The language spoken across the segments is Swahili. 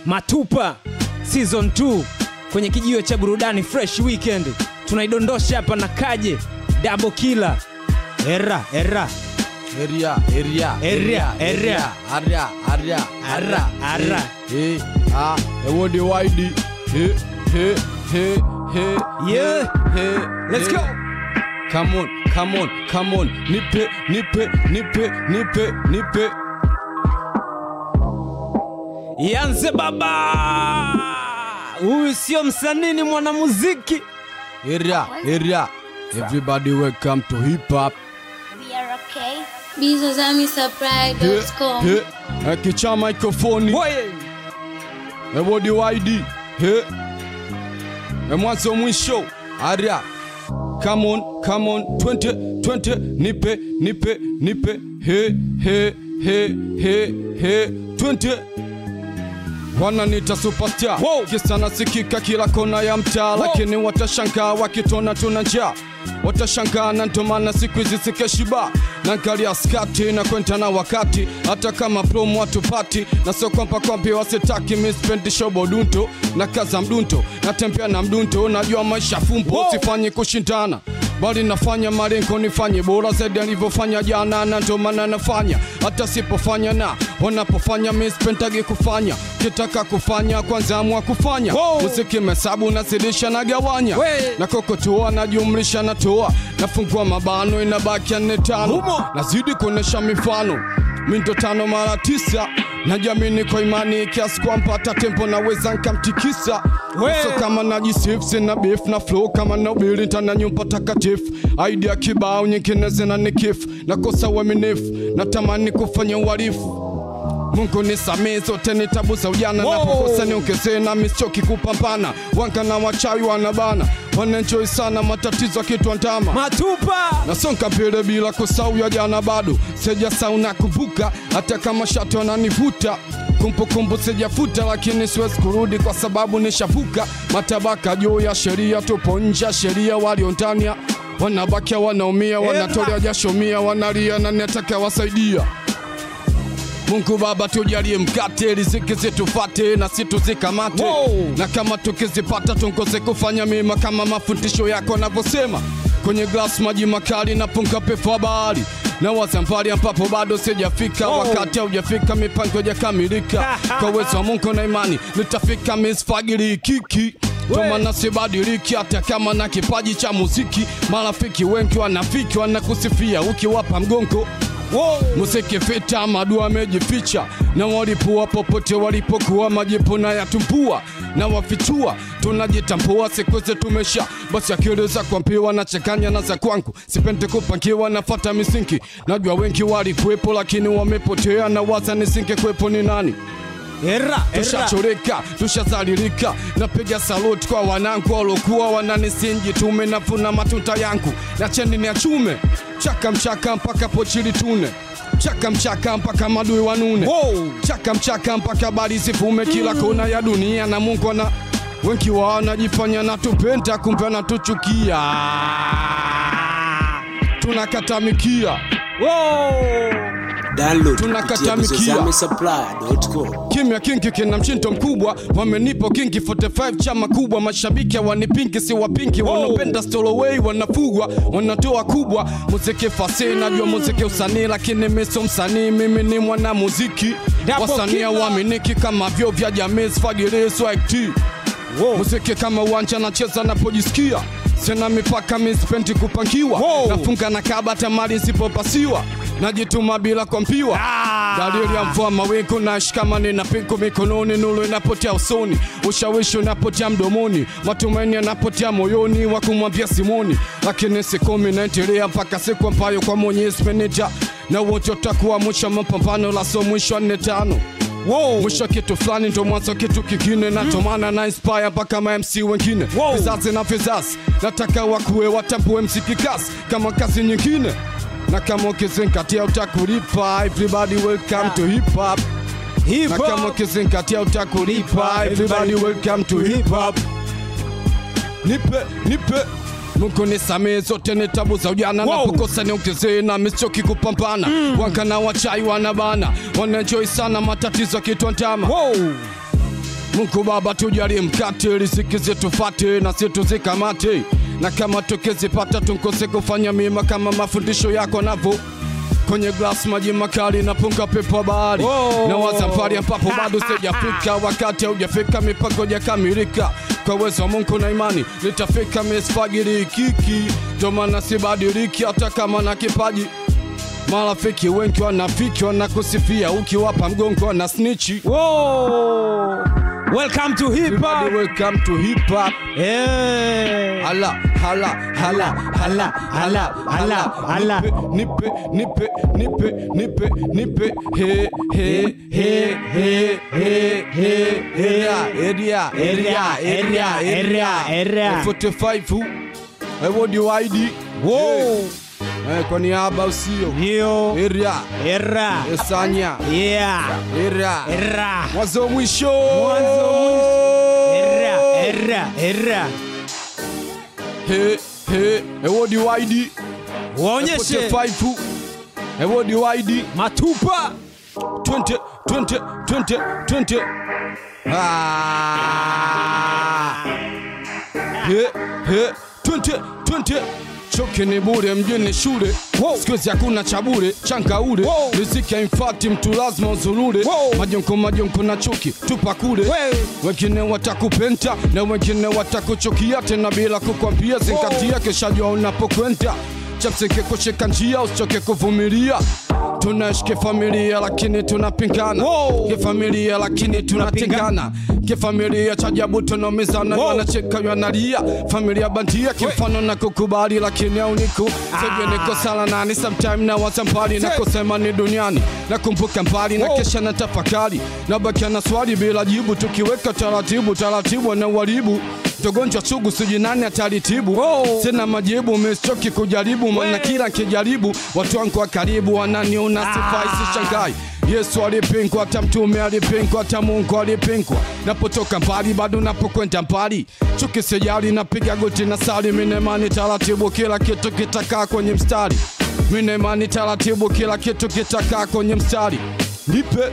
Matupa season 2 kwenye kijiwe cha burudani fresh weekend, tunaidondosha hapa na Kaje double killer. Era era Area, area, Area, area. area, area, Ara, ara. Eh, ah, ewode wide. He, he, he, he. Yeah. he, Let's he. go. Come on, come on, come on. Nipe, nipe, nipe, nipe, nipe. Yanze baba, huyu sio msanii, ni mwanamuziki. Area, area. Everybody welcome to hip hop. We are okay. He, bizazamisupply.com he. Akicha microphone. Oye. Ewodi wide. He. E mwanzo mwisho. Aria. Come on, come on. 20, 20. Nipe, nipe, nipe. He, he, he, he, he. 20. Wananiita superstar Wow. kisa nasikika kila kona ya mtaa, lakini watashangaa wakitona tuna njaa, watashangaa na ndo maana siku hizi sikeshiba nangalia skati na kwenda na wakati, hata kama promo watupati na sio kwamba kwambi wasitaki mispendi shobo dunto na kaza mdunto natembea na mdunto, najua maisha fumbo Wow. sifanyi kushindana bali nafanya malengo nifanye bora zaidi alivyofanya jana, na ndo maana nafanya hata sipofanya na wanapofanya mispentagi kufanya kitaka kufanya kwanza amua kufanya Wow. muziki mesabu nazidisha na gawanya We. na kokotoa najumlisha natoa nafungua mabano inabaki nne tano Humo. nazidi kuonesha mifano mindo tano mara tisa najamini kwa imani kiasi kwamba hata tempo naweza nkamtikisa We. so kama najisif sina beef na flow kama naubili tana nyumba takatifu idea kibao nyingine zina nikifu nakosa uaminifu natamani kufanya uhalifu Mungu nisamee zote ni tabu za ujana Wow. napokosa niongezee na misioki kupambana wanga na wachawi wanabana wanenjoi sana matatizo akitwandama Matupa nasonga mbele bila kusahau ya jana bado sijasahau na kuvuka hata kama shati wananivuta kumbukumbu sijafuta lakini siwezi kurudi kwa sababu nishavuka matabaka juu ya sheria tupo nje ya sheria walio ndani ya- wanabakia wanaumia wanatolea jasho mia wanalia na nataka wasaidia Mungu Baba tujalie mkate, riziki zitufate na situzikamate Wow. na kama tukizipata tungoze kufanya mema kama mafundisho yako yanavyosema. Kwenye glass maji makali na punga pepo wa bahari na waza mbali ambapo bado sijafika, Wow. wakati haujafika, mipango haijakamilika. Kwa uwezo wa Mungu na imani nitafika, misfagili kiki We. maana sibadiliki hata kama na kipaji cha muziki. Marafiki wengi wanafiki wanakusifia ukiwapa mgongo Wow. Muziki vita, madua amejificha na walipua popote walipokuwa, majipu na yatumbua na wafichua, tunajitambua siku hizi tumesha basi, akili za kuambiwa na changanya na za kwangu, sipendi kupangiwa, nafata misingi. Najua wengi walikuwepo lakini wamepotea, na waza nisingekuwepo ni nani? Era era Tushachoreka, tushazalilika, napiga saluti kwa wanangu walokuwa wananisingi. Tume navuna matunda yangu na cheni ni ya chume, chaka mchaka mpaka pochili tune, chaka mchaka mpaka madui wanune, Wow. chaka mchaka mpaka habari zivume kila kona ya dunia, na Mungu ana wengi wao wanajifanya natupenda, kumbe anatuchukia, tunakatamikia Wow. Download Tunakata kupitia mikia. bizazamisupply.com. Kimya kingi kina mshindo mkubwa, wamenipo kingi 45 chama kubwa, mashabiki wanipingi si wapingi, wanapenda stoloway wanafugwa, wanatoa kubwa, muziki fasi, najua muziki usanii, lakini mimi sio msanii, mimi ni mwana muziki, Double wasanii killer. waaminiki kama vyo vya jamii, sfagili swag Wow. muziki kama uwanja nacheza napojisikia sina mipaka mispendi kupangiwa Wow. nafunga na kaba tamari sipopasiwa najituma bila kwampiwa Ah. dalili ya mvua mawingu na shikamani na pingu mikononi nulu inapotea usoni ushawishi unapotea mdomoni matumaini yanapotea moyoni wa kumwambia simoni lakini sikumi naendelea mpaka siku ambayo kwa mwenyezi meneja na wote utakuwa mwisho wa mapambano la so mwisho wa nne tano Wow. mwisho kitu fulani ndo mwanzo kitu kingine na ndo maana na inspire mpaka ma MC wengine Wow. vizazi na vizazi nataka wakuwe watambue mziki kasi kama kazi nyingine na kama ukizingatia utakulipa everybody welcome to hip hop Hip na kama hop. ukizingatia utakulipa everybody welcome to hip hop nipe nipe Mungu nisamee zote ni tabu za ujana Wow. napokosa niongezee na michoki kupambana mm. Wanga na wachai wanabana wanajoi sana matatizo kitwa ntama Wow. Mungu Baba tujalie mkate, riziki zetu fate na si tuzikamate, na kama tukizipata tunkose kufanya mema kama mafundisho yako navo kwenye glass maji makali na punga pepo wa bahari Wow. na wazambari ambapo bado sijafika, wakati haujafika, mipango hajakamilika. Kwa uwezo wa Mungu na imani nitafika, misfagiri kiki, ndo maana sibadiliki hata kama na kipaji. Marafiki wengi wanafiki wanakusifia, ukiwapa mgongo wana snichi. Whoa. Welcome to hip hop. Everybody welcome to hip hop. Yeah. Hala, hala, hala, hala, hala, hala, hala. Nipe, nipe, nipe, nipe, nipe, he, he, he, he, he, he, area, area, area, area, area, area. 45 Ewodi waidi. Whoa. Eh, kwa niaba usio. Ndio. Area, Era. Esanya, Yeah. area. Era. Mwanzo mwisho. Mwanzo Era. Era. Era. He, he, Ewodi waidi. Waonyeshe 45 Ewodi waidi. matupa. 20, 20, 20, 20. Ah. He, he, 20, 20. Choke ni bure mjini shule Wow. siku hizi hakuna cha bure chanka ule Wow. riziki haimfati mtu lazima uzurure Wow. majonko majonko na chuki tupa kule Wewe. wengine watakupenta na wengine watakuchukia tena bila kukwambia zingatia keshajua unapokwenda chapsike kushika njia usichoke kuvumilia tunaishi kifamilia lakini tunapingana Wow. kifamilia lakini tunatengana kifamilia cha jabu tunaumizana Wow. wanacheka wanalia familia bandia kimfano na kukubali lakini auniku sijui niko sala nani sometime na waza mbali na Say. kusema ni duniani nakumbuka mbali na Wow. kesha na tafakari nabakia na swali bila jibu tukiweka taratibu taratibu na uharibu togonjwa sugu sijui nani atalitibu Wow. sina majibu mesichoki kujaribu maana We. kila nkijaribu watu wangu wa karibu wananiona sifai sishangai Yesu alipingwa, hata mtume alipingwa, hata Mungu alipingwa. Napotoka mbali bado napokwenda mbali, chuki sijali, napiga goti na sali, mine imani taratibu, kila kitu kitakaa kwenye mstari. Mine imani taratibu, kila kitu kitakaa kwenye mstari. Nipe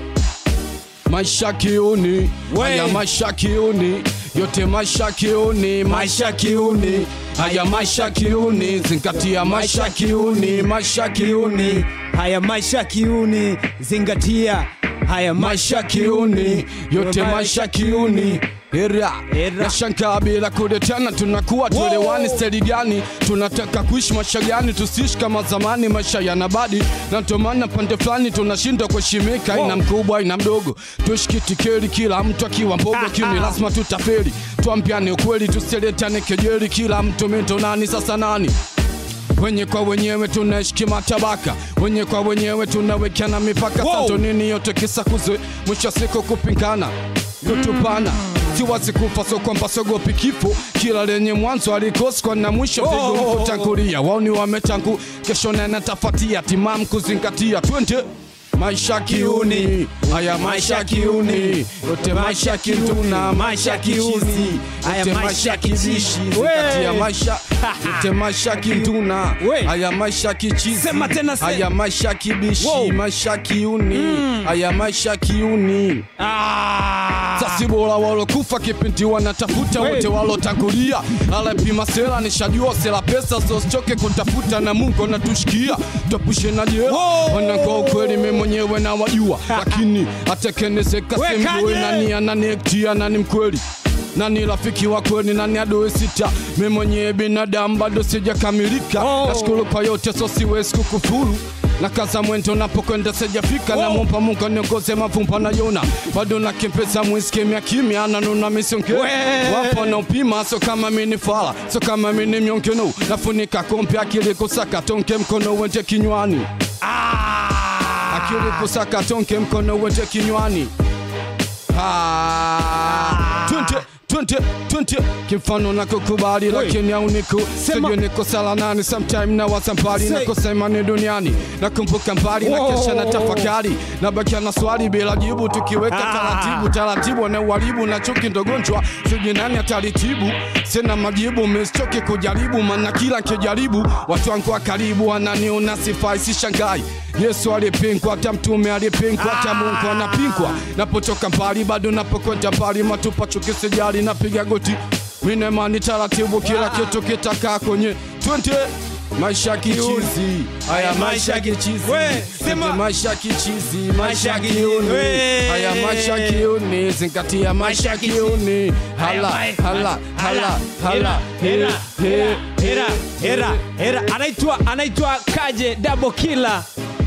maisha kiuni, haya maisha kiuni, yote maisha kiuni, maisha kiuni, haya maisha kiuni, zingatia maisha kiuni, maisha kiuni. Haya maisha kiuni, zingatia haya maisha kiuni, yote maisha kiuni. Era, Era. nashangaa bila kuletana, tunakuwa tuelewani steli gani? Tunataka kuishi maisha gani? Tusiishi kama zamani, maisha yanabadi, na ndio maana pande fulani tunashindwa kuheshimika. Ina mkubwa ina mdogo, tuishi kitikeli, kila mtu akiwa mbogo kiuni, lazima tutafeli. Tuambiane ukweli, tusiletane kejeli, kila mtu mito nani sasa nani wenye kwa wenyewe tunaishi kimatabaka, wenye kwa wenyewe tunawekana mipaka. Wow. Santo nini yote kisa kuzwe, mwisho wa siku kupingana kutupana siwazi kufa, so kwamba sogopi kifo, kila lenye mwanzo alikoskwa na mwisho Oh. vigumu kutangulia. Waoni wametangu, kesho na natafatia timamu kuzingatia, twende maisha kiuni, haya maisha kiuni, yote maisha kituna, maisha kiuzi, haya yote maisha maisha kizishi. kizishi, zingatia We. maisha, yote maisha kituna, We. haya maisha kichizi, Sema tena, se- haya maisha kibishi, Wow. maisha kiuni, haya maisha kiuni. Ah. Sasi bora walokufa kipindi wanatafuta We. wote walotangulia, alapima sela nishajua sela pesa, sosichoke kutafuta na Mungu anatushikia, tupushe na jela Wow. wanakwa ukweli, mimi mwenyewe na wajua, lakini atekenezeka We, semjue Kanye. nani ananiektia nani mkweli nani rafiki wa kweli, nani adui sita? Mimi mwenyewe binadamu bado sijakamilika. Oh. Nashukuru kwa yote, so siwezi kukufuru na kaza mwendo napokwenda sijafika, Oh. namwomba Mungu aniongoze mavumba na yona, bado nakempesa mwisi kimya kimya, nanuna misonge We. wapo na upima, so kama mini fala, so kama mini myonkeno, nafunika kompe akili kusaka tonke mkono wende kinywani, Ah. akili kusaka tonke mkono wende kinywani. Ah, twende twende twende kimfano na kukubali lakini hauniku Sema. sijui niko sala nani sometime na wasa mbali na Say. kusema ni duniani nakumbuka mbali na Wow. kesha na tafakari nabakia na swali bila jibu tukiweka Ah. taratibu taratibu na uharibu na chuki ndogonjwa sijui nani atalitibu sina majibu mesichoki kujaribu maana kila nkijaribu watu wangu wa karibu wananiona sifai sishangai Yesu alipingwa, hata mtume alipingwa, hata Mungu anapingwa. Napotoka mbali bado napokwenda mbali, matupa chuki sijali, napiga goti minemani taratibu, kila kitu kitakaa kwenye 20 maisha kichizi, haya maisha kichizi, We, sema. Twende maisha kichizi, maisha Maisha kiuni, we. haya maisha kiuni, zingatia maisha kiuni, hala hala hala hala, he, he, hera hera hera anaitwa anaitwa kaje double killer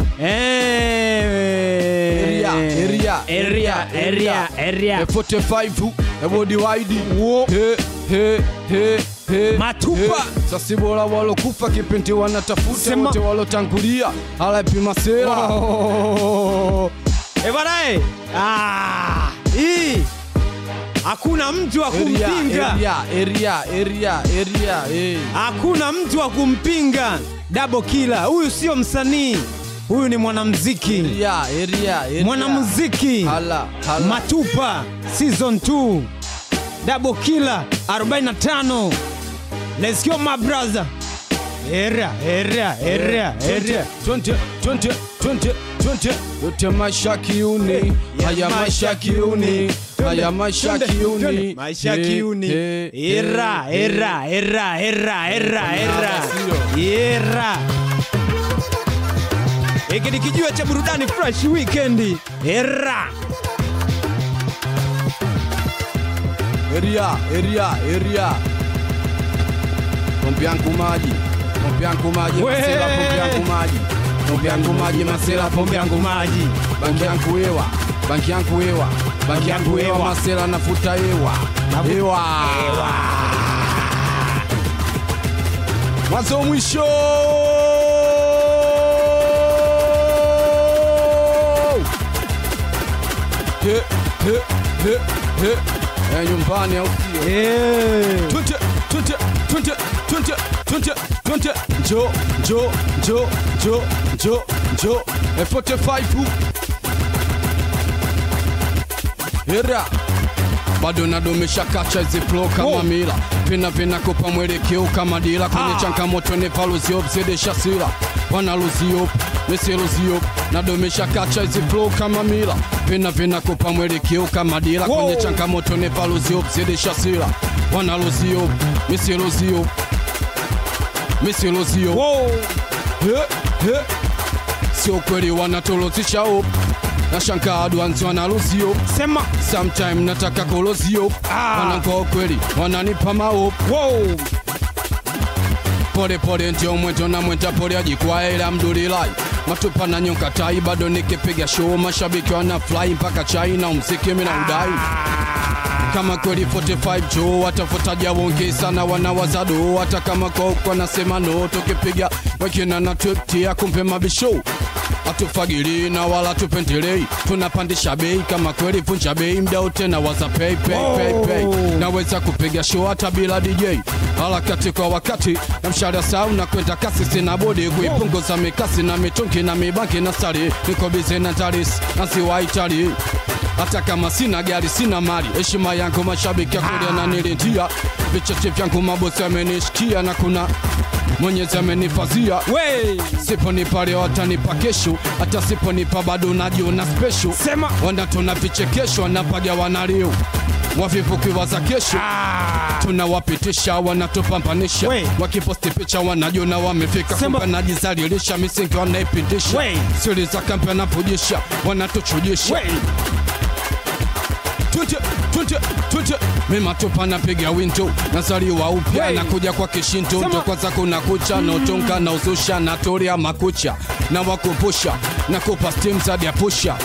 Eh. Area, area, area area area A 45 a body wide he he he he Matupa. he. sasi bora walokufa kipindi wanatafuta Sema. wote walotangulia alapima sera Oh. Eh, bwana eh. Ah, hii hakuna mtu wa area kumpinga area area area area eh hakuna mtu wa kumpinga double killer huyu sio msanii huyu ni mwanamziki area area area mwanamuziki hala hala matupa season 2 double killer 45 let's go my brother era era era era 20 20 20 20 yote maisha kiuni haya maisha kiuni haya maisha kiuni maisha Eh, kiuni eh, era eh, era era era era era Sio. era hiki ni kijiwe cha burudani fresh weekend era Eria, eria, eria. Pompe yangu maji. Pompe yangu maji, We. masela pompe yangu maji. Pompe yangu maji, masela pompe yangu maji. maji Banki yangu hewa. Banki yangu hewa. Banki yangu hewa, hewa. masela nafuta hewa. Hewa. Mwanzo mwisho. He, he, he, he. Eh, nyumbani au sio? Eh. Twende, twende, twende, twende, twende, twende. Njo, njo, njo, njo, njo, njo. F45 Hera bado nadumisha kacha hizi flow kama Wow. mila vina vinakupa mwelekeo kama dira kwenye Ah. changamoto nevaluziop zidisha sira wanaluziop misiluziop nadumisha kacha hizi flow kama mila vina vinakupa mwelekeo kama dira Wow. kwenye changamoto nevaluziop zidisha sira wanaluziop misiluziop misiluziop Wow. He, he. sio kweli wanatolozisha op na shankaa dwanzi wanaluzio sema sometime nataka kolozio Ah. wanankoa kweli wananipa maop wow. pole pole ndio mwento na mwenta pole ajikwaa ila mdulilai matupa na nyonka tai bado nikipiga show mashabiki wana fly mpaka chai na umziki mina udai kama kweli 45 jo watafutaja wonge sana wanawazado hata kama koko nasema no tukipiga wakina na twetia kumpe mabisho atufagili na wala tupendelei tunapandisha bei kama kweli vunja bei mdao tena waza pay pay pay pay naweza kupiga show hata bila DJ harakati kwa wakati na mshahara sau na kwenda kasi sina bodi kuipunguza mikasi na mitungi na mibanki na sari niko bize na taris na siwaitali hata kama sina gari sina mali heshima yangu mashabiki akulia na nilindia vichache vyangu mabosi amenishikia na kuna mwenyezi amenifazia We. siponipa leo watanipa kesho hata siponipa bado najiona special Sema. wanatona vichekesho wanapaga wanalio wavivukiwa za kesho tunawapitisha wanatupambanisha We. wakiposti picha wanajiona wamefika Sema. kumbe najizalilisha misingi wanaipindisha We. siri za kampe wanapujisha wanatuchujisha We. Twende, twende, twende. mima tupa napiga winto nazaliwa upya Wey. nakuja kwa kishinto Sema. ndo kwanza kuna kucha notonga na uzusha na toria makucha na wakumbusha na kupa stim zadi ya pusha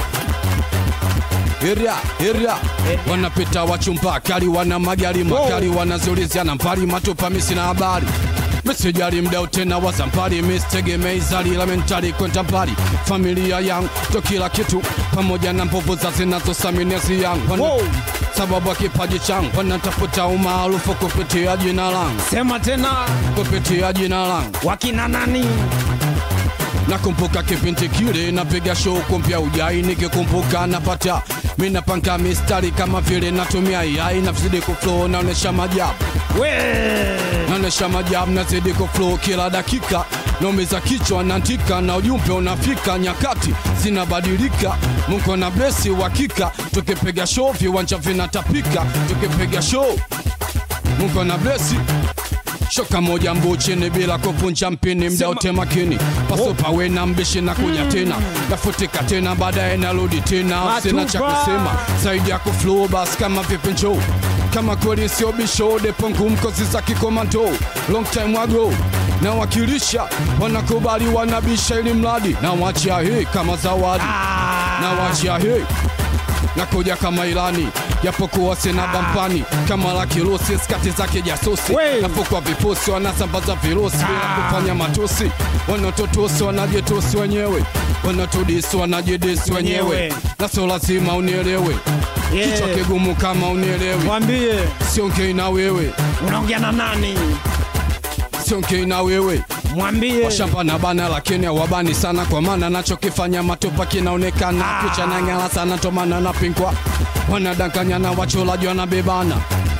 Area, area. wanapita wachumba kali wana magari makali wanaziulizia na mbali matupa misina habari misijali mdao tena wazampari mistegemei zali la mentali kwenda mbali familia yangu to kila kitu pamoja na mbovu za zinazosaminezi yangu Wana- Wow. sababu ya kipaji changu wanatafuta umaarufu kupitia jina langu sema tena kupitia jina langu wakina nani nakumbuka kipindi kile napiga show kumpya ujai nikikumbuka napata mi napanga mistari kama vile natumia yai nazidi kuflow naonesha majabu we naonesha majabu nazidi kuflow kila dakika naumiza kichwa naandika na ujumbe unafika nyakati zinabadilika mungu na blesi uhakika tukipiga show viwanja vinatapika tukipiga show mungu na blesi shoka moja mbu chini bila kuvunja mpini mda wote makini paso pawe na mbishi na kuja tena nafutika tena baadaye narudi tena sina cha Matupa. kusema zaidi ya kuflow bas kama vipi njoo kama kweli sio bisho depo ngumu kozi za kikomando long time ago nawakilisha wanakubali wanabisha ili mradi na wachia hii kama zawadi na wachia hii nakuja kama ilani japokuwa sina bampani kama la kirusi skati zake jasusi Wey. nafukwa vifusi wanasambaza virusi bila kufanya matusi wanatotusi wanajitusi wenyewe wanatudisi wanajidisi wenyewe Wenyewe. na sio lazima unielewe Yeah. kichwa kigumu kama unielewi mwambie siongei na wewe unaongea na nani siongei na wewe mwambie washamba na bana lakini hawabani sana kwa maana nachokifanya matupa kinaonekana picha na ng'ala sana tomana napingwa wanadanganyana wacholaji wanabebana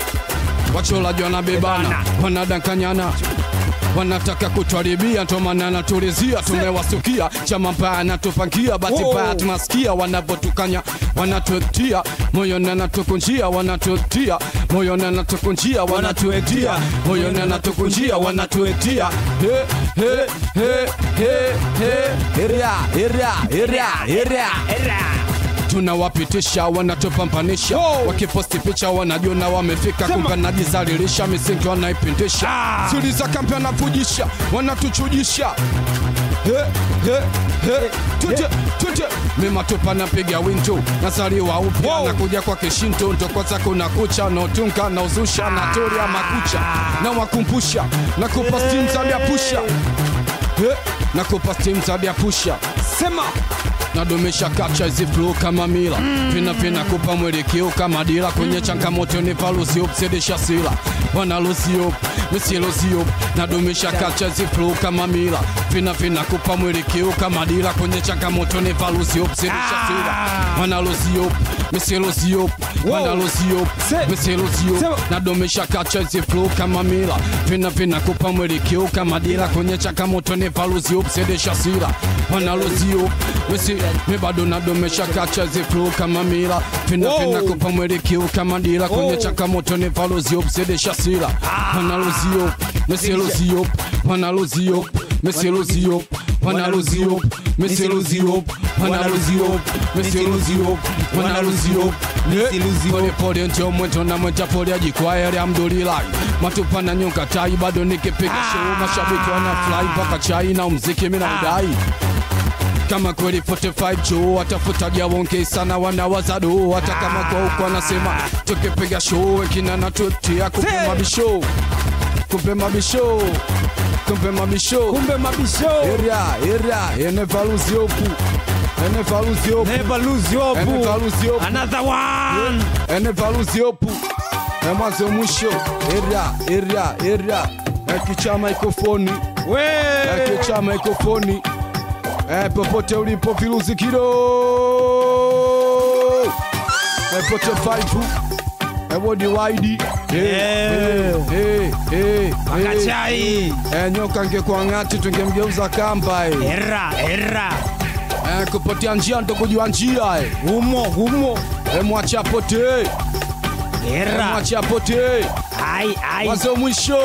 wacholaji wanabebana wanadanganyana wanataka kutwaribia ntomana natulizia tumewasukia chama mbaya natupangia basi Wow. mbaya tunasikia wanavyotukanya wanatuetia moyoni anatukunjia wanatuetia moyoni anatukunjia wanatuetia moyoni anatukunjia wanatuetia He, he, he, he, he. Eria, eria, eria, eria tunawapitisha wanatupambanisha wakiposti picha wanajona wamefika kumbe najizalilisha misingi wanaipindisha siri za kambi wanavujisha wanatuchujisha He, he, he. Tute, tute. mima tupa napiga wintu nazaliwa upya nakuja kwa kishinto ndoko zako na kucha naotunga na uzusha na toria makucha na wakumbusha na kupa stim za vyapusha He, na kupa stim za vyapusha sema nadumisha kacha hizi flow kama mila vina vina kupa mwelekeo kama dira kwenye changamoto ni valuziop zidisha sila wanaluziop misiluziop nadumisha kacha hizi flow kama mila vina vina kupa mwelekeo kama dira kwenye changamoto ni valuziop zidisha sila wanaluziop misiluziop wanaluziop Se- misiluziop Sema. nadumisha kacha hizi flow kama mila vina vina kupa mwelekeo kama dira kwenye changamoto ni valuziop zidisha sila wanaluziop misi mi bado nadomesha kacha hizi flow kama mila vina Wow. vina kupa mwelekeo kama dira kwenye Oh. changamoto ni valuziop zidisha sila wanaluziop misiluziop wanaluziop misiluziop wanaluziop misiluziop wanaluziop misiluziop wanaluziop polepole ndio mwento na mwenta pole ajikwaya alhamdulillahi matupa na nyonga tai bado nikipiga show mashabiki wanafurahi mpaka chai na mziki mina udai kama kweli 45 juu watafutaja wonge sana wanawazado hata kama kwa huko anasema tukipiga show wengine natutia kumbe Hey! mabisho kumbe mabisho kumbe mabisho kumbe mabisho Eria, eria, ene valuziopu. Ene valuziopu. never lose your Ene boo valuziopu. another one Ene valuziopu. E mwanzo mwisho. Eria, eria, eria. Ekicha mikrofoni. we Ekicha mikrofoni. E popote ulipo viruzi kido. E pote faifu. E wodi waidi. Yeah. Eh, eh, eh. akachai E nyoka ngekuwa ng'ati tungemgeuza kamba eh. era era Eh, kupotea njia ndo kujua njia eh. humo humo Eh, mwache apotee Eh, era mwache apotee ai ai mwanzo mwisho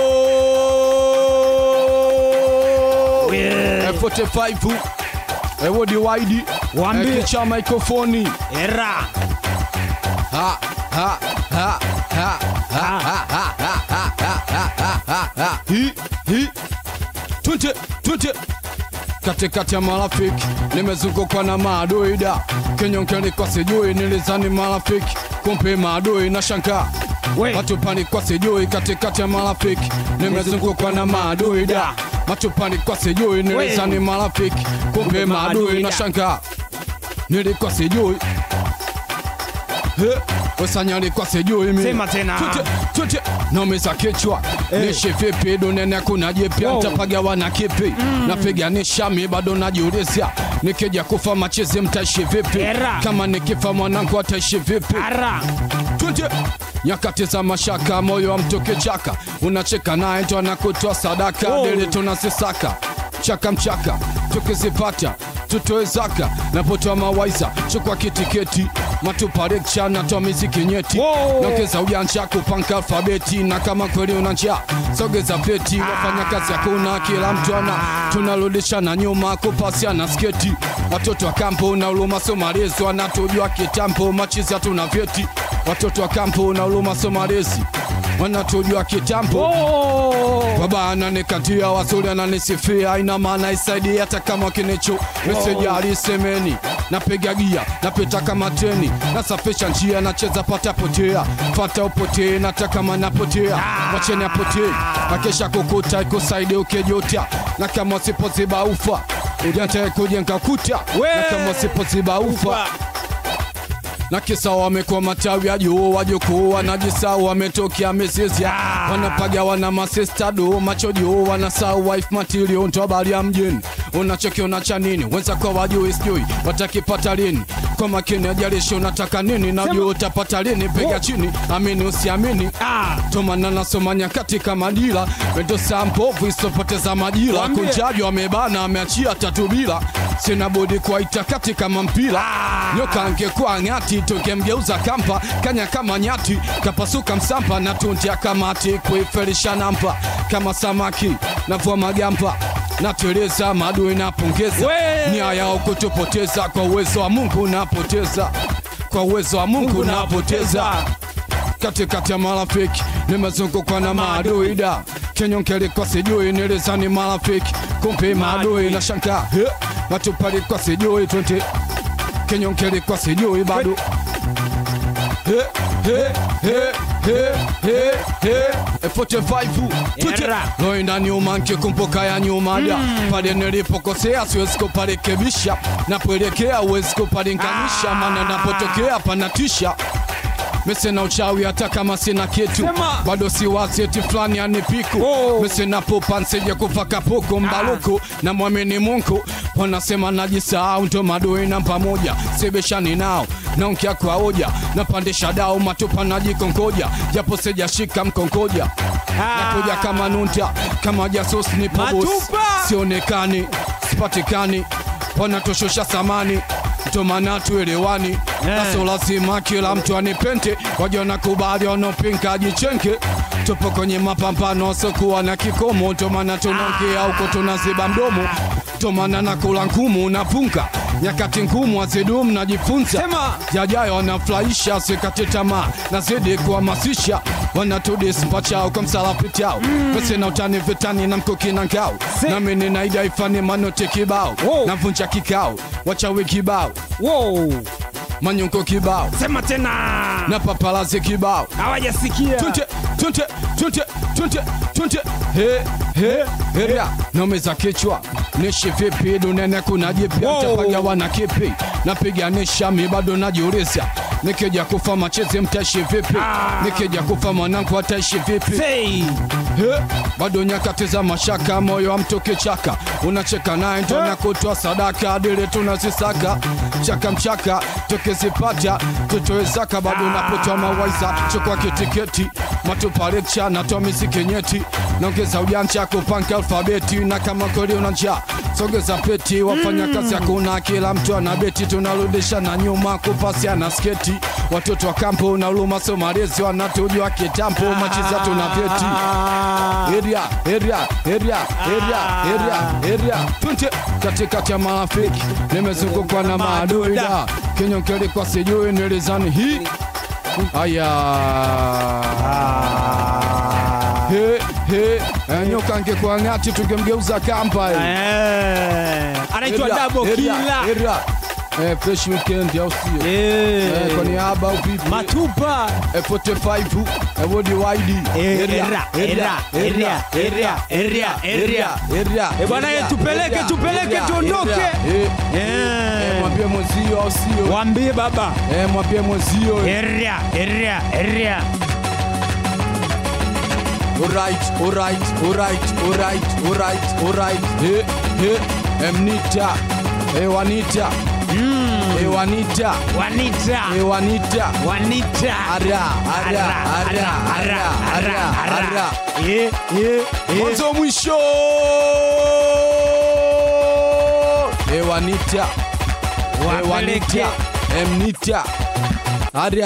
We. Eh, 45 Eh, wodi waidi Waambie. Eh, kicha mikrofoni era Ha, ha, ha, ha, ha, ha, ha, ha, ha, ha, ha, ha, ha, ha. Hi, hi. Twende, twende. katikati ya marafiki nimezungukwa na maadui da kenyongeni kwa sijui nilizani marafiki kumbe maadui na shangaa We. matupani kwa sijui katikati ya marafiki nimezungukwa na maadui da matupani kwa sijui nilizani marafiki kumbe maadui na shangaa nilikuwa sijui usanyalikuwa sijui mimi. Sema tena. Tute, tute. naumiza kichwa nishi vipi dunene kuna jipya Wow. ntapagawa na kipi napiganisha mi bado najiulizia nikija kufa machizi mtaishi vipi Era. kama nikifa mwanangu ataishi vipi ara Twende. nyakati za mashaka moyo wa mtu kichaka unacheka naye ndo anakutoa sadaka Oh. dili tunazisaka chaka mchaka tukizipata tutoe zaka napotoa mawaiza chukua kitiketi matupa rekcha natoa miziki nyeti Wow. naongeza ujanja kupanka alfabeti na kama kweli una njaa sogeza pleti wafanya kazi hakuna kila mtu ana tunarudishana nyuma kupasiana sketi watoto wa kampo na uluma somalezi wanatujua kitambo machizi hatuna vyeti watoto wa kampo na uluma somalezi wanatujua kitambo baba ananikatia wazuri ananisifia ina maana isaidie hata kama kinicho mesejali semeni napiga gia napita kama treni nasafisha njia nacheza pata potea fata upotee nataka kama napotea wacheni apotee akesha kukuta ikusaidi ukijota na kama usipoziba ufa ujatae kujenga kuta na kama usipoziba ufa na kisa wamekuwa matawi ya juu wajukuu wanajisau wametokea mizizi wanapaga wana masista do macho juu wanasau wife material ndo habari ya mjini unachokiona cha nini wenza kwa wajui sijui watakipata lini kwa makini ajalishi unataka nini najua utapata lini piga chini amini usiamini tomana nasoma nyakati kama dila wendo saa mbovu isopoteza majira Waambie. kunjaji wamebana ameachia tatu bila sina budi kuwaita kati kama mpira nyoka angekuwa ng'ati tungemgeuza kampa kanya kama nyati kapasuka msampa na tuntia kamati kuifelisha nampa kama samaki navua magampa nateleza madui napongeza We! nia yao kutupoteza kwa uwezo wa mungu napoteza kwa uwezo wa mungu napoteza katikati ya marafiki nimezungukwa na maadui da kenyonkelikwa sijui nilizani marafiki kumbe maadui na shanga matupalikwa sijui twende kenyonkelikwa sijui bado He, he, he, he, he, he. E 45 twende. Era. loenda nyuma nkikumbuka ya nyuma da pale nilipokosea siwezi kuparekebisha napoelekea uwezi kupalinganisha maana napotokea panatisha mese na uchawi hata kama sina kitu Sema. bado si wazeti fulani anipiku Oh. mese napopa nsije kufaka puku mbaluku na mwamini mungu wanasema najisahau ndo madui na pamoja sibishani nao naonkia kwa hoja napandisha dao matupa najikongoja japo sijashika mkongoja nakuja kama nunta kama jasus ni pobus Matupa. sionekani sipatikani wanatoshosha samani ndo maana tuelewani naso lazima kila mtu anipente waja na kubali wanaopinga jichenge tupo kwenye mapambano sokuwa na kikomo ndo maana tunaongea huko tunaziba mdomo ndo maana nakula ngumu napunga nyakati ngumu azidumu najifunza Sema. yajayo wanafurahisha sikate tamaa nazidi kuhamasisha wanatudismpachao kwa msalapitao pese na utani vitani na mkuki na ngao Se- nami ninaida ifani manote kibao Wow. navunja kikao wachawi kibao Wow. manyonko kibao Sema tena. na papalazi kibao Hawajasikia. tunte tunte tunte tunte tunte he he heria nomeza kichwa nishi vipi dunene kuna jipya Wow. mtapagawa na kipi napiganisha mi bado najiuliza nikija kufa machezi mtaishi vipi nikija kufa mwanangu ataishi vipi Say. He, bado nyakati za mashaka, moyo wa mtu kichaka, unacheka naye ndo na kutoa sadaka, dili tunazisaka chaka mchaka, tukizipata tutoe zaka, bado napotoa mawaiza, chukua kitiketi, matupa lecture, natoa miziki nyeti, naongeza ujanja kupanga alfabeti, na kama kweli una njaa sogeza peti, wafanya kazi hakuna, kila mtu ana beti, tunarudisha na nyuma kupasiana sketi, watoto wa kampo na uluma somalezi wanatujua kitambo, machiza tuna vyeti area area area area area area tunte katikati ya marafiki nimezungukwa na maadui da kinyonkeli kwa sijui nilizani hii aya he he eh, nyoka angekuwa ng'ati tungemgeuza kamba eh. Eh. Anaitwa Area, Double area, Killer. area. Eh, fresh weekend au sio Eh. Eh, kwa niaba au vipi Matupa. Eh, 45 eh, wodi wide Eh, Area, era, area, era, area, area, area, area. area. Eh, bwana, Area, eh, tupeleke, area, tupeleke, area, tuondoke. area. Eh, Eh. eh, mwambie mwenzio au sio Waambie baba. Eh, mwambie mwenzio Area, area, area. Alright, alright, alright, alright, alright, alright. Eh, eh, Emnita Eh, Wanita Eh, Wanita Wanita. Eh, Wanita Wanita. Ara, ara, ara, ara, ara, ara. Eh, eh, eh. mwanzo mwisho ewanita Wapeleke. ewanita emnita aria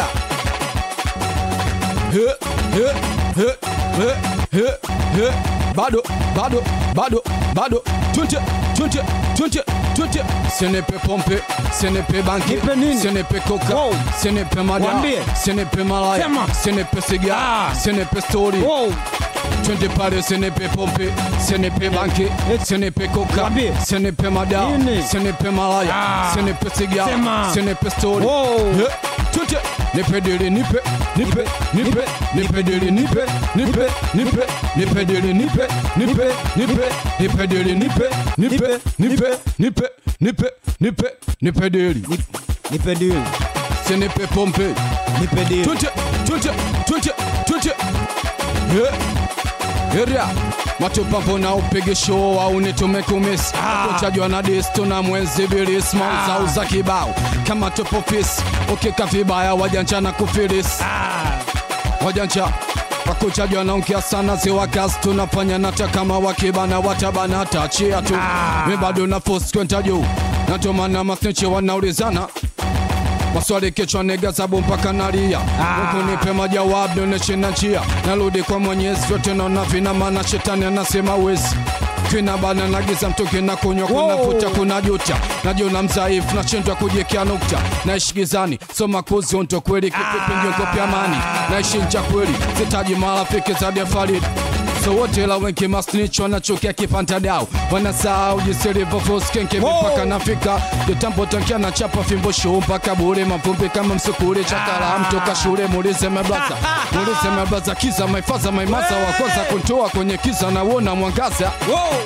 He, he, he, he, he, he. bado bado bado bado twente twente twente twente senepe pompe senepe banki Nipe nini? senepe koka Wow. senepe mada Wambie. senepe malaya Sema. senepe siga Ah. senepe story Wow. twende pale senepe pompe senepe banki senepe koka Wambie. senepe mada Nini? senepe malaya Ah. senepe siga Sema. senepe story Wow. He, twende nipe dili nipe nipe nipe nipe dili nipe nipe nipe nipe dili nipe nipe nipe nipe dili nipe nipe nipe nipe nipe nipe nipe dili Nipe deal. senepe pompe Nipe deal. Twente, twente, twente, twente. Yeah. Area matupambo na upige show au nitumekumisi kutajwa na disto na mwenzi bilis mauzau za kibao kama tupo fisi ukika vibaya wajanja na kufilis wajanja wakuchajwa naongea sana ziwakas tunafanya nata kama wakibana watabana tachia tu mi bado na force kwenda juu natomana masnichi wanaulizana maswali kichwa nega zabu mpaka nalia huku nipe majawabu nionyeshe na njia narudi kwa mwenyezi vyote naona vina maana shetani anasema wezi kina bana nagiza mtoke na kunywa kuna Wow. futa kuna juta najiona mzaifu nashindwa kujiekea nukta naishi gizani soma kuzi onto kweli kipipingiokopya amani naishi ncha kweli sitaji marafiki zaidi ya Farid so wote la wengi masnich wanachukia kipantadao wanasahau jinsi ilivyofoskenke Wow. mipaka nafika kitambo tankia na chapa fimbo shuu mpaka bure mavumbi kama msukule chakala mtoka shule muulize meblaza muulize meblaza kiza maifaza maimaza wa kwanza kuntoa kwenye kiza na uona mwangaza Wow.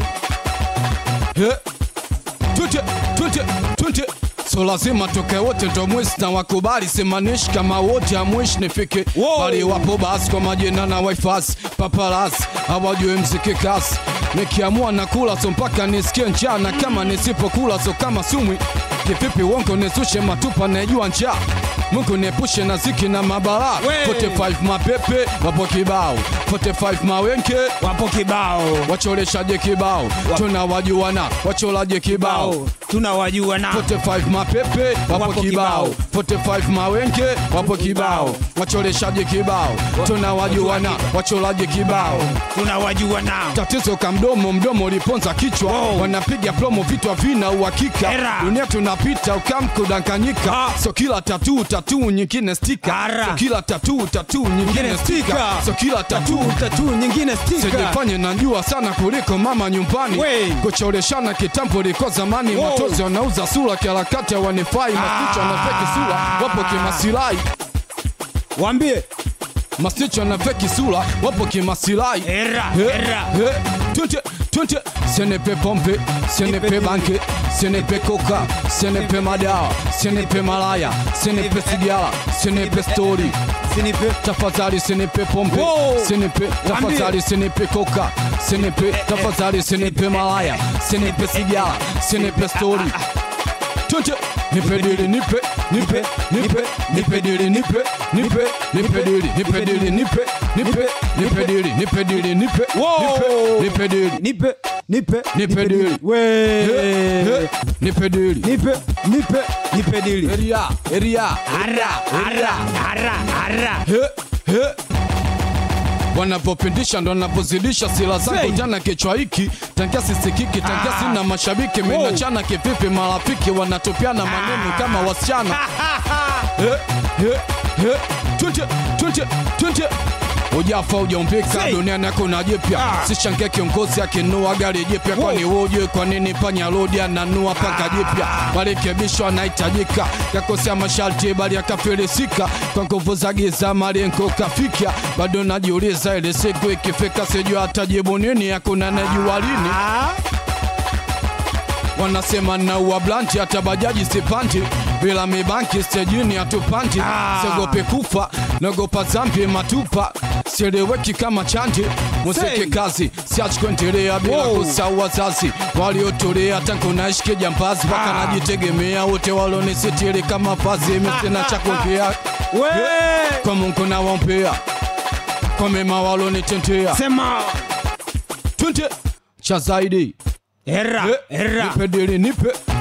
He. Twende, twende, twende. so lazima toke wote ndo mwisi na wakubali simanishi kama wote amwishi nifike Wow. bali wapo basi kwa majina na wifasi papalas hawajue mziki kasi nikiamua na kula so mpaka nisikie njaa na kama nisipokula so kama sumwi kivipi wongo nizushe matupa naijua njaa mungu niepushe na ziki na mabara We. 45 mapepe wapo kibao 45 mawenke Wapo kibao. wacholeshaje kibao tunawajuana wacholaje kibao Bao. Tunawajua na 45 mapepe wapo Wapo kibao 45 mawenge wapo kibao wacholeshaje kibao tunawajuana wacholaje kibao tunawajua na tatizo ka mdomo mdomo uliponza kichwa Wow. wanapiga promo vitu vina uhakika Era. dunia tunapita ukamkudanganyika Ah. so kila tatu tatu nyingine stika Ara. so kila tatu tatu nyingine stika stika. so kila tatu tatu tatu nyingine stika. sijifanye najua sana kuliko mama nyumbani We. kucholeshana kitambo liko zamani Wow. matozi wanauza sura kiharakati wanifai masicho na feki sura wapo kimasirai Waambie masicho na feki sura wapo kimasirai era He, era. he, twende, twende. Ce n'est pas pompe, ce n'est pas banque, ce n'est pas coca, ce n'est pas madawa, ce n'est pas malaya, ce n'est pas sigara, ce n'est pas story. Sinipe. tafadhali sinipe pompe Wow. sinipe tafadhali sinipe koka sinipe tafadhali sinipe malaya sinipe sigara sinipe stori twende nipe dili nipe nipe nipe nipe dili nipe nipe nipe dili nipe dili nipe nipe nipe dili nipe dili nipe Wow. nipe nipe dili Nipe nipe Nipe dili. He, We. he, nipe dili Nipe nipe nipe dili. eria eria Ara ara ara ara. He, he. wanavyopindisha ndo wanavyozidisha sila zangu Say. jana kichwa hiki tangia sisikiki tangia sina mashabiki minachana kivipi marafiki wanatupiana maneno kama wasichana He, he, he. Twende, twende, twende. ujafa ujaumbika Say. duniani yako na jipya Ah. sishangia kiongozi akinua gari jipya kwani uje kwa nini panya rodi ananua paka jipya marekebisho anahitajika kakosea masharti bali akafilisika kwa nguvu za giza malengo kafika bado najiuliza ile siku ikifika sijua atajibu nini hakuna najua lini Ah. wanasema naua blanti hata bajaji sipandi bila mibanki stejini hatupandi Ah. siogope kufa naogopa zambi matupa sieleweki kama chandi muziki Say. kazi siachi kuendelea bila Wow. kusahau wazazi waliotolea tangu naishi jambazi mpaka Ah. najitegemea wote walonisitiri kama vazi misina cha kuongea We. kwa Mungu nawaombea kwa mema walonitendea Sema twende cha zaidi era Eh, era. nipe dili nipe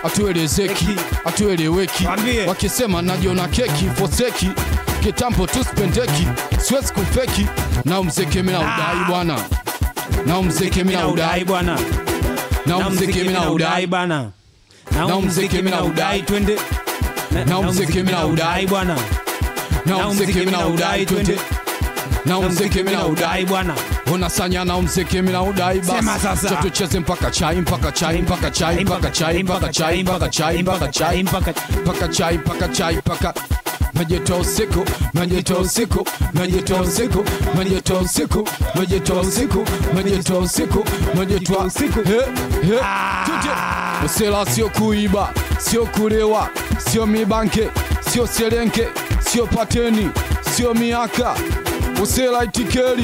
atuelezeki Eki. atueleweki Waambie. wakisema najiona keki foseki kitambo tu spendeki siwezi kufeki na mziki mina udai bwana na mziki mina udai bwana na mziki mina udai bwana Na mziki mina udai. twende Na mziki mina udai. bwana na mziki mina udai twende na mziki mina udai bwana unasanya na mziki mina udai Sema basi sasa. Cha tucheze mpaka chai mpaka chai mpaka chai mpaka chai mpaka chai mpaka chai mpaka chai mpaka mpaka chai mpaka chai mpaka Majetoa usiku, majetoa usiku, majetoa usiku, majetoa usiku, majetoa usiku, majetoa usiku, majetoa usiku. He, he, tuje. Usela sio kuiba, sio kulewa, sio mibanke, sio selenke, sio pateni, sio miaka. Usela itikeri.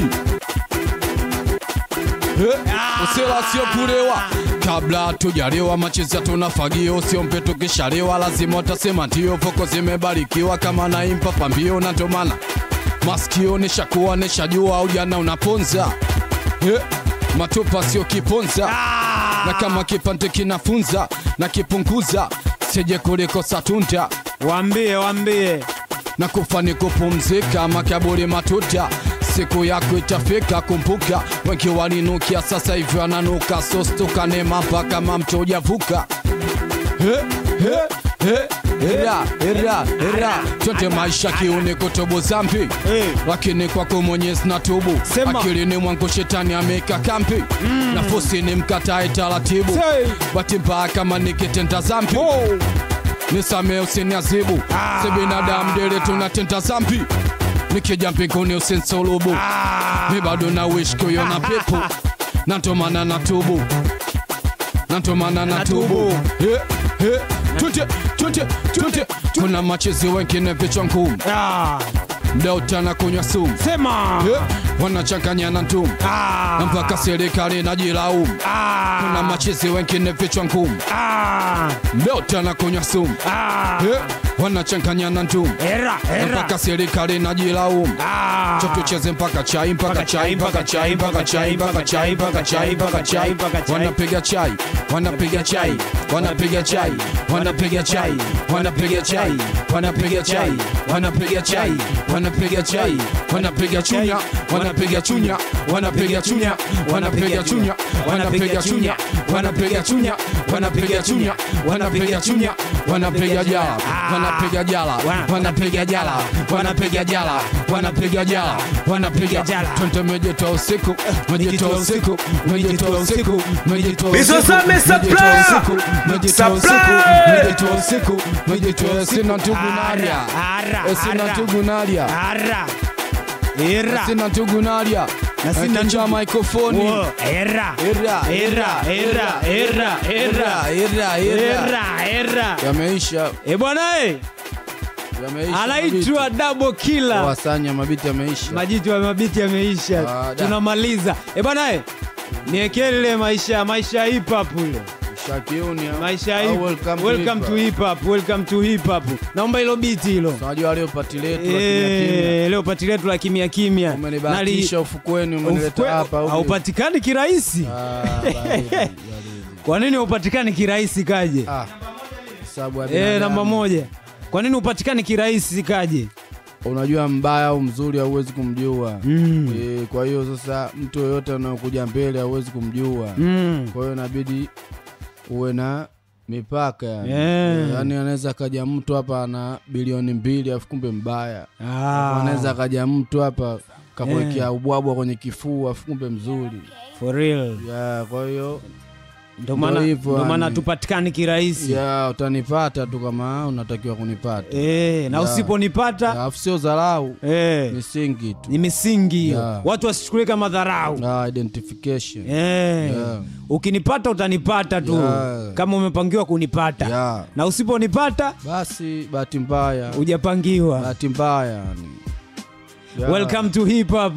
Eh, Usela sio kulewa kabla tujalewa, macheza tuna fagio, sio mpe tukishalewa, lazima utasema ndio. Foko zimebarikiwa kama naimpa pambio, na ndo maana masikio nishakuwa nishajua, ujana unaponza eh, matupa sio kiponza, na kama kipande kinafunza na kipunguza, sije kuliko satunda waambie waambie na kufa ni kupumzika, makaburi matuta, siku yako itafika. Kumbuka wengi walinukia, sasa hivi wananuka, sostukane mapa kama mto ujavuka. He, he, he, Era, era, era, twende maisha kiuni kutubu zambi Eh. lakini kwako Mwenyezi na tubu Sema. akilini mwangu shetani ameka kambi nafusi ni mkatae taratibu Say. bahati mbaya kama nikitenda zambi nisamee usiniazibu Ah. si binadamu dele tunatenda zambi nikija mbinguni usinsulubu mi bado na wish kuiona pepo natomana na tubu natomana na tubu He, he, twende twende twende kuna machezi wengine vichwa ngumu Ah, mda utana kunywa sumu sema He, wanachanganya na ndumu Ah, na mpaka serikali najilaumu ah, kuna machezi wengine vichwa ngumu ah, mda utana kunywa sumu ah. He, wanachanganya na ndumu Era, era. mpaka serikali najilaumu Ah. cho tucheze mpaka chai mpaka chai mpaka chai mpaka chai mpaka chai mpaka chai mpaka chai mpaka chai. wanapiga chai wanapiga chai wanapiga chai wanapiga chai wanapiga chai wanapiga chai wanapiga chai wanapiga chai wanapiga chunya wanapiga chunya wanapiga chunya wanapiga chunya wanapiga chunya wanapiga chunya wanapiga chunya wanapiga chunya wanapiga jala wanapiga jala wanapiga jala wanapiga jala wanapiga jala wanapiga jala twende mejetoa usiku mejetoa usiku mejetoa usiku mejetoa Bizo usiku Same Supply! mejetoa usiku Supply! mejetoa usiku mejetoa sina ndugu naria Ara, Eh, sina ara. ndugu naria Ara. Era. sina ndugu naria Na sina Akicha ndugu- mikrofoni Wo, Era. Era, Era, era, era, era. era era Era, era. yameisha Eh, bwana eh, yameisha anaitwa Double Killer. wasanya mabiti yameisha Majitu ya mabiti yameisha. Ah, da. Tunamaliza. Eh, bwana eh. Niekee lile maisha maisha ya hip hop ule. shakiuni Maisha ya au hip welcome, welcome to hip hop. Welcome to hip hop. Naomba hilo biti hilo. unajua leo pati letu la kimya kimya. Eh, leo pati letu la kimya kimya. umenibahatisha ufukweni umenileta hapa au haupatikani kirahisi. Ah, baridi, baridi. Kwa nini haupatikani kirahisi kaje? Ah, sababu ya Eh, binadamu. namba moja. Kwa nini upatikani kirahisi kaje? unajua mbaya au mzuri hauwezi kumjua Mm. Eh, kwa hiyo sasa mtu yoyote anayokuja mbele hauwezi kumjua Mm. kwa hiyo inabidi uwe na mipaka yani. Yeah. Eh, yani anaweza akaja mtu hapa ana bilioni mbili afu kumbe mbaya Ah, anaweza akaja mtu hapa kakuwekea Yeah. ubwabwa kwenye kifua afu kumbe mzuri for real. ya kwa hiyo Ndio maana hivyo ndio maana yani. tupatikani kirahisi. ya utanipata tu kama unatakiwa kunipata Eh, na Yeah. usiponipata alafu sio dharau eh, misingi tu ni misingi hiyo. Yeah. Watu wasichukulie kama dharau. Ah, identification Eh. Yeah. Ukinipata utanipata tu Yeah. kama umepangiwa kunipata Yeah. na usiponipata basi bahati mbaya hujapangiwa. bahati mbaya yani Ya. Welcome to hip hop.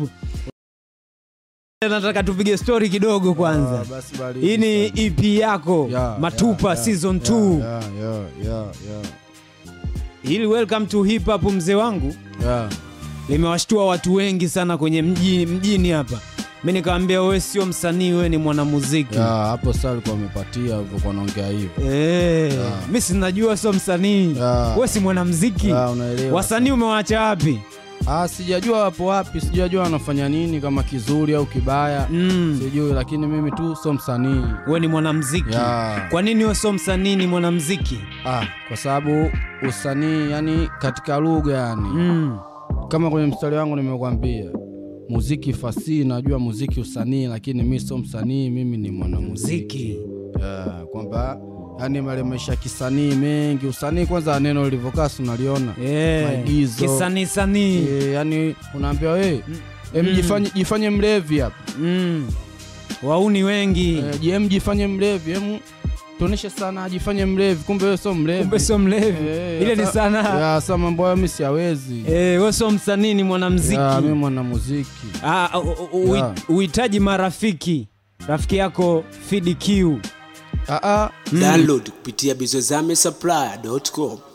Nataka tupige story kidogo Ah, kwanza. basi baridi Hii ni sana. EP yako Ya, Matupa ya, ya, season ya, 2. ya, ya, ya, ya, Hili welcome to hip hop mzee wangu ya. limewashtua watu wengi sana kwenye mji, mjini hapa. mi nikawambia wewe sio msanii wewe ni mwanamuziki Ya, hapo sasa alikuwa amepatia ulivyokuwa naongea hivyo Eh, mi sinajua sio msanii Ya. we si mwanamziki Ya, unaelewa. wasanii umewaacha wapi Ah, sijajua wapo wapi, sijajua wanafanya nini, kama kizuri au kibaya mm. sijui, lakini mimi tu sio msanii we ni mwanamziki Ya. kwa nini we sio msanii ni mwanamziki ah, kwa sababu usanii yani katika lugha yani mm. kama kwenye mstari wangu nimekwambia muziki fasihi, najua muziki usanii, lakini mi sio msanii, mimi ni mwanamuziki muziki yeah, kwamba yani male maisha ya kisanii mengi. Usanii kwanza, neno lilivyokaa, si unaliona Eh, Maigizo. kisanii sanii e, yani unaambiwa we em, Mm. jifanye, jifanye mlevi hapa mm. wauni wengi e, jem jifanye mlevi em, tuoneshe sana ajifanye mlevi, kumbe wewe sio mlevi, kumbe sio mlevi Eh, ile ni sa- sanaa ya, sa mambo hayo mi siawezi Eh, we sio msanii ni mwanamziki Ya, mi mwanamuziki Ah, u- u- Ya. uhitaji marafiki rafiki yako Fid Q Ah, ah, Download kupitia bizozame supply.com.